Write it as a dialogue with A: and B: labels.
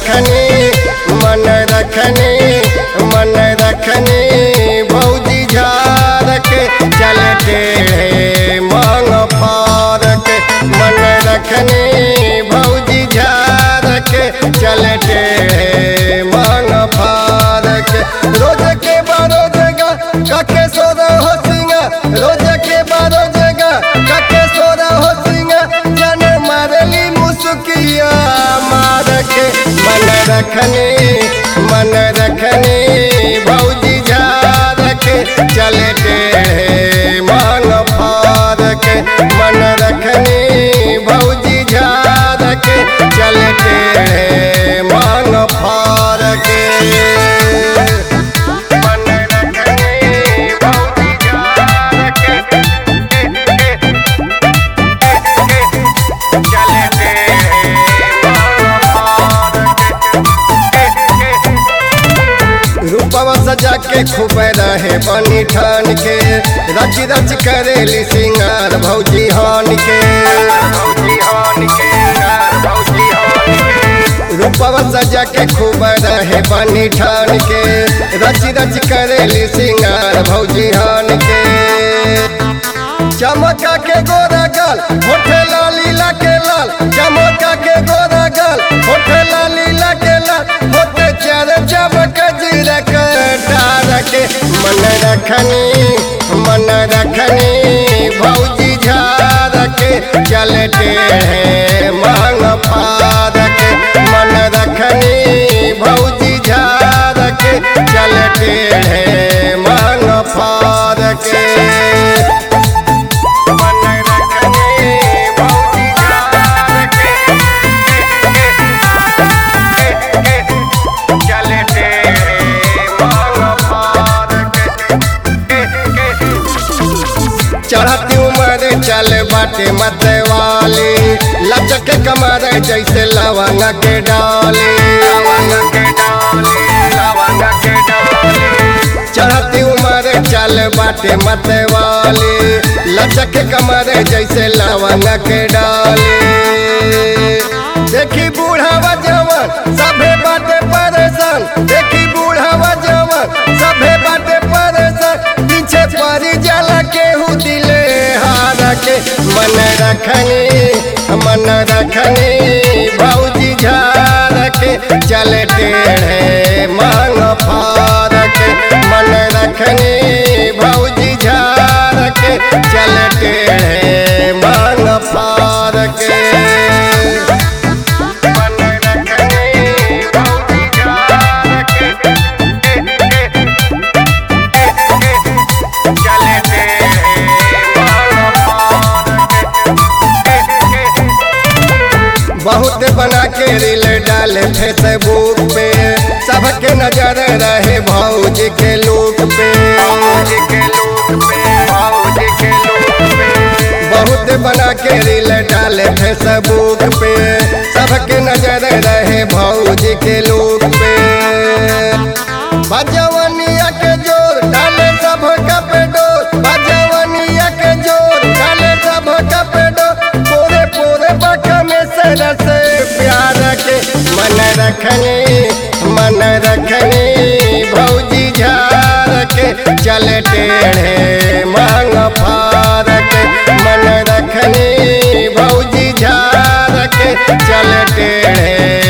A: रखनी मन रखनी मन रखनी भौजी झार के चलते मांग फार के मन रखनी भौजी झार के चलते मांग फार के रोज के बारो जगह कके सोरा हो सिंगा रोज के बारो जगह कके सोरा हो सिंगा जन मारली मुसुकिया मार के मन रखनी मन रखनी भौजी झार के चलते मांग फार के मन रखनी भौजी झार के चलते मांग फार के मन रखनी भौजी झार के चलते मांग फार के रूपवा सजा के खूब रहे बनी ठान के रच रच करेली सिंगार भौजी हान के रूपवा सजा के खूब रहे बनी ठान के रच रच करेली सिंगार भौजी हान के चमका के गोरा गाल होठे लाली ला के लाल चमका के गोरा गाल होठे लाली ला के लाल होठे चार चमक जीरा कटार के मन रखनी मन रखनी भौजी झार के चलते हैं मांग फार के मन रखनी भौजी झार के चलते हैं मांग फार के मन रखनी भौजी झार के चलते मांग फार चढ़ती उम्र चल बाटे मत वाली लचक कमर जैसे लवंग के डाली चढ़ती उम्र चल बाटे मत वाली लचक कमर जैसे लवंग के डाली देखी बूढ़ावा जवान सभे बाटे परेशान देखी बूढ़ावा जवान सभे बाटे परेशान पीछे परी जाला केहू दिले हार के मन रखनी मन रखनी भौजी झार के चल टेढ़े मांग फार के मन रखनी भौजी झार के चल टेढ़े मांग फार के मन रखनी भौजी झार के चलते मांग फार के बहुत बना के रील डाले फेसबुक पे सबके नजर रहे भौजी के लुक पे बहुत बना के रील डाले फेसबुक पे सबके नजर रहे भौजी के लुक पे बजवनिया के जोर डाले सब कप डोर बजवनिया के जोर डाले सब कप डोर पूरे पूरे बक में सर से प्यार के मन रखनी मन रखनी भौजी झार के चल टेढ़े मांग फार के मन रखनी भौजी झार के चल टेढ़े